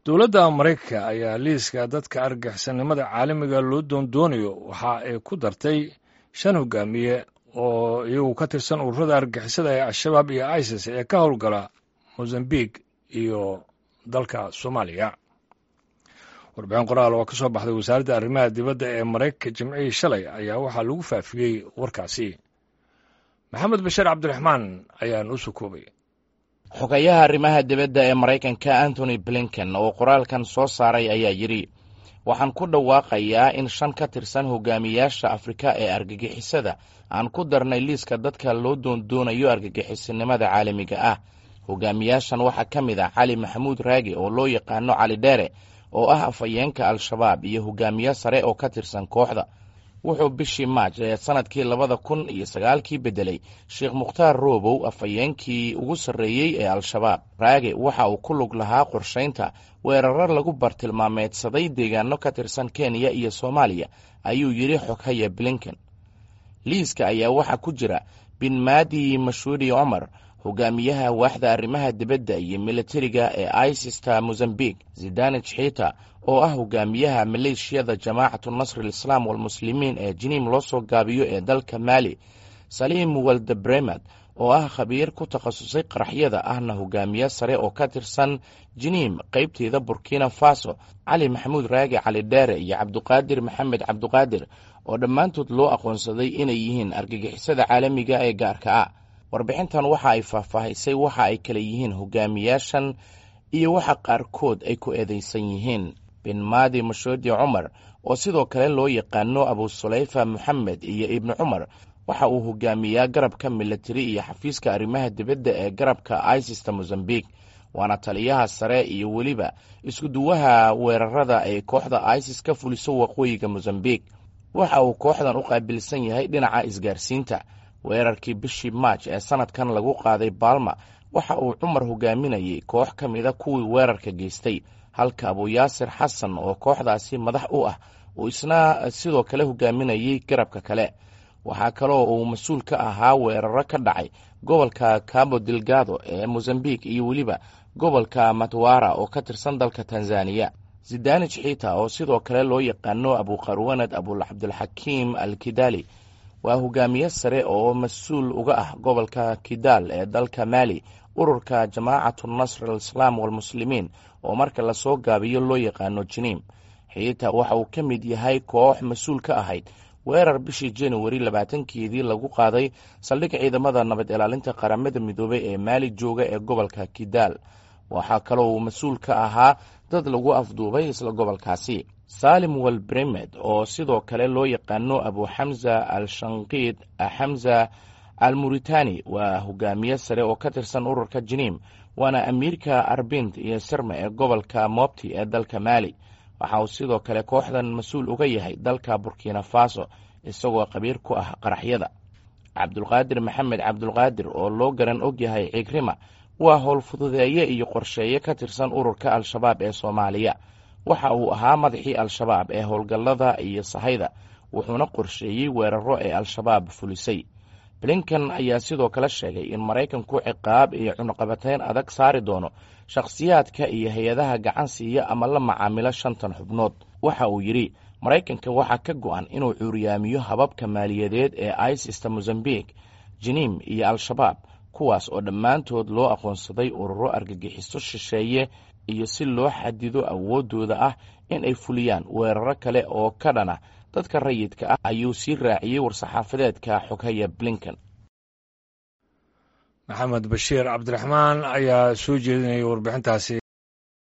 dowladda maraykanka ayaa liiska dadka argixisannimada caalamiga loo doondoonayo waxa ay ku dartay shan hogaamiye oo iyagu ka tirsan ururada argixisada ee al-shabaab iyo isis ee ka howlgala mozambique iyo dalka soomaaliya warbixin qoraal oo ka soo baxday wasaaradda arrimaha dibadda ee maraykanka jimcihii shalay ayaa waxaa lagu faafiyey warkaasi maxamed bashiir cabdiraxmaan ayaa noo soo koobay xogayaha arrimaha dibadda ee maraykanka antony blinken oo qoraalkan soo saaray ayaa yidhi waxaan ku dhawaaqayaa in shan ka tirsan hogaamiyaasha afrika ee argagixisada aan ku darnay liiska dadka loo doondoonayo argagixisanimada caalamiga ah hogaamiyaashan waxaa ka mid ah cali maxamuud raagi oo loo yaqaano cali dheere oo ah afhayeenka al-shabaab iyo hogaamiye sare oo ka tirsan kooxda wuxuu bishii maaj ee sanadkii labada kun iyo sagaalkii beddelay sheekh mukhtaar roobow afhayeenkii ugu sarreeyey ee al-shabaab raage waxa uu ku lug lahaa qorshaynta weerar lagu bartilmaameedsaday deegaano ka tirsan kenya iyo soomaaliya ayuu yidhi xoghaya blinken liiska ayaa waxaa ku jira bin maadi mashuudi cumar hogaamiyaha waaxda arrimaha dibadda iyo militariga ee isista mozambique zidanij xiita oo ah hogaamiyaha maleeshiyada jamaacatu nasri alislaam walmuslimiin ee jiniim loo soo gaabiyo ee dalka maali saliim waldebremad oo ah khabiir ku takhasusay qaraxyada ahna hogaamiye sare oo ka tirsan jiniim qaybteeda burkina faso cali maxamuud raagi cali dheere iyo cabduqaadir maxamed cabduqaadir oo dhammaantood loo aqoonsaday inay yihiin argagixisada caalamiga ee gaarka ah warbixintan waxa ay faahfaahisay waxa ay kale yihiin hogaamiyaashan iyo waxa qaarkood ay ku eedeysan yihiin bin maadi mashoodi cumar oo sidoo kale loo yaqaano abu sulayfa moxamed iyo ibni cumar waxa uu hogaamiyaa garabka militari iyo xafiiska arrimaha dibadda ee garabka isista mozambique waana taliyaha sare iyo weliba iskuduwaha weerarada ay kooxda isis ka fuliso waqooyiga mozambique waxa uu kooxdan u qaabilsan yahay dhinaca isgaarsiinta weerarkii bishii maaj ee sanadkan lagu qaaday baalma waxa uu cumar hogaaminayay koox ka mida kuwii weerarka geystay halka abuyaasir xasan oo kooxdaasi madax u ah uu isna sidoo kale hogaaminayay garabka kale waxaa kaloo uu mas-uul ka ahaa weeraro ka dhacay gobolka cabo delgado ee mozambique iyo weliba gobolka matwara oo ka tirsan dalka tanzaniya zidanij xiita oo sidoo kale loo yaqaano abuqarwanad abulcabdilxakiim al kidali waa hogaamiye sare oo mas-uul uga ah gobolka kidaal ee dalka maali ururka jamaacatu nasr alislaam walmuslimiin oo marka lasoo gaabiyo loo yaqaano jiniim xiita waxa uu ka mid yahay koox mas-uul ka ahayd weerar bishii januari labaatankeedii lagu qaaday saldhig ciidamada nabad ilaalinta qaramada midoobey ee maali jooga ee gobolka kidaal waxaa kaloo uu mas-uul ka ahaa dad lagu afduubay isla gobolkaasi salim walbremed oo sidoo kale loo yaqaano abu xamza al shanqiid xamza al muritani waa hogaamiye sare oo ka tirsan ururka jiniim waana amiirka arbind iyo sirma ee gobolka mobti ee dalka maali waxa uu sidoo kale kooxdan mas-uul uga yahay dalka burkina faso isagoo qabiir ku ah qaraxyada cabdulqaadir maxamed cabdulqaadir oo loo garan og yahay cigrima waa howlfududeeye iyo qorsheeye ka tirsan ururka al-shabaab ee soomaaliya waxa uu ahaa madaxii al-shabaab ee howlgallada iyo sahayda wuxuuna qorsheeyey weeraro ee al-shabaab fulisay blinken ayaa sidoo kale sheegay in maraykanku ciqaab iyo cunuqabateyn adag saari doono shakhsiyaadka iyo hay-adaha gacan siiya ama la macaamilo shantan xubnood waxa uu yidhi maraykanka waxaa ka go-an inuu cuuriyaamiyo hababka maaliyadeed ee isista mozambique jiniim iyo al-shabaab kuwaas oo dhammaantood loo aqoonsaday ururo argagixiso shisheeye iyo si loo xadido awooddooda ah in ay fuliyaan weeraro kale oo ka dhana dadka rayidka ah ayuu sii raaciyey war-saxaafadeedka xoghaya blinken maxamed bashiir cabdiraxmaan ayaa soo jeedinayay warbixintaasi